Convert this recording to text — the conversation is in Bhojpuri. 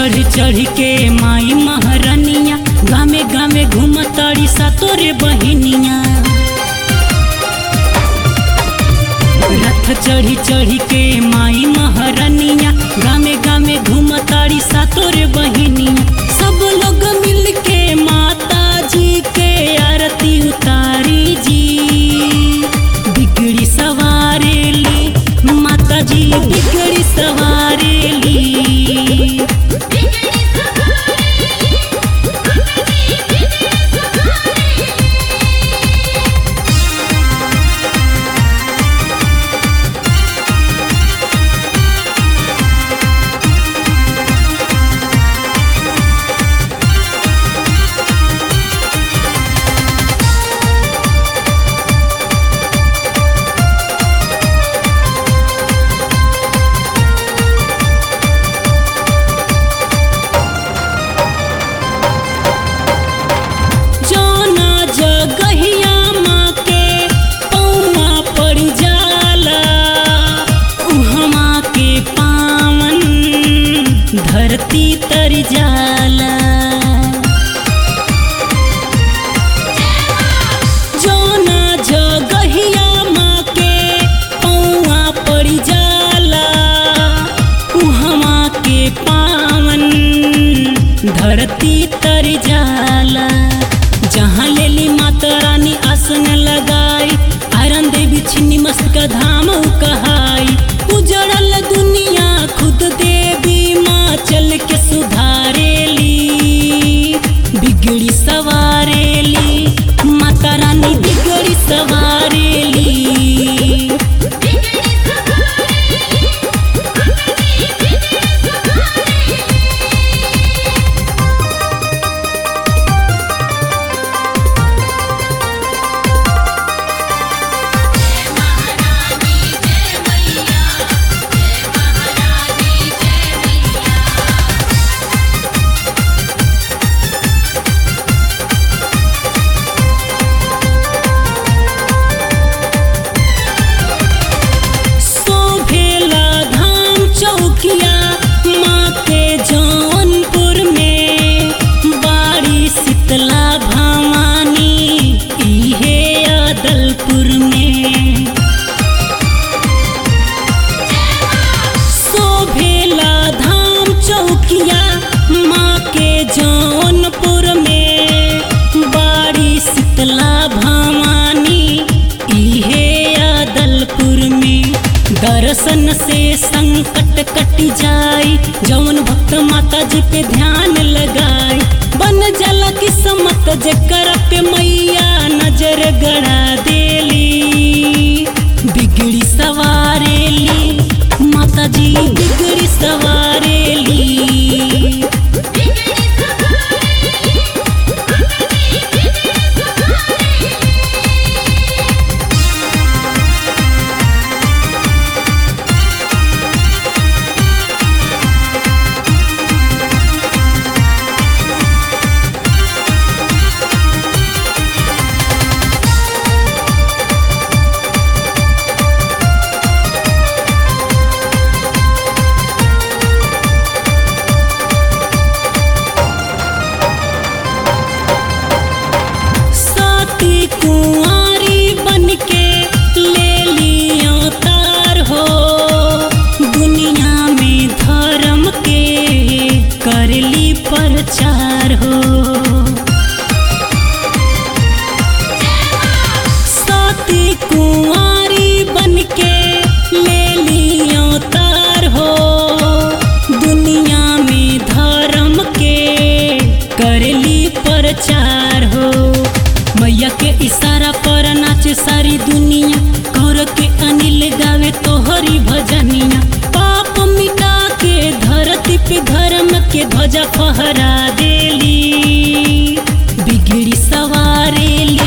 चढ़ चढ़ के माई महारानिया गामे गामे घूमताड़ी सा तोरे बहिनिया रथ चढ़ी चढ़ी के माई महारानिया गामे गामे घूमताड़ी सा तोरे बहिनिया सब लोग मिल के माता जी के आरती उतारी जी बिगड़ी सवारेली माता जी बिगड़ी सवारेली जौना जगहिया माँ के पौआ पड़ जाला उहमा के पावन धरती तर जाला जौना जगहिया माँ के पौआ पड़ जाला उहमा के पावन धरती तर जाला जहाँ लेली माता रानी आसन लगाई आयरन देवी छिन्नी मस्त का धाम उ कहाई उजड़ल दुनिया खुद देवी माँ चल के सुधारेली बिगड़ी सवारेली माता रानी बिगड़ी सवारेली शोभेला धाम चौकिया माँ के जौनपुर में बाड़ी शीतला भवानी इहे अदलपुर में शोभेला धाम चौकिया माँ के जौनपुर में बाड़ी शीतला भवानी इहे अदलपुर में दर्शन से संकट कट जाई जौन भक्त माता जी पे ध्यान लगाई बन जाला किस्मत जेकर पे मैया नजर गड़ा देली बिगड़ी सवारेली माता जी बिगड़ी सवारेली साथी कुंवारी बन के ले लियो तार हो दुनिया में धर्म के करली प्रचार हो साथी कुंवारी बन के ले लियो तार हो दुनिया में धर्म के करली प्रचार हो मैया के इशारा पर नाचे सारी दुनिया कौर के अनिल गावे तोहरी भजनिया पाप मिटा के धरती पे धर्म के ध्वजा फहरा देली बिगड़ी सवारेली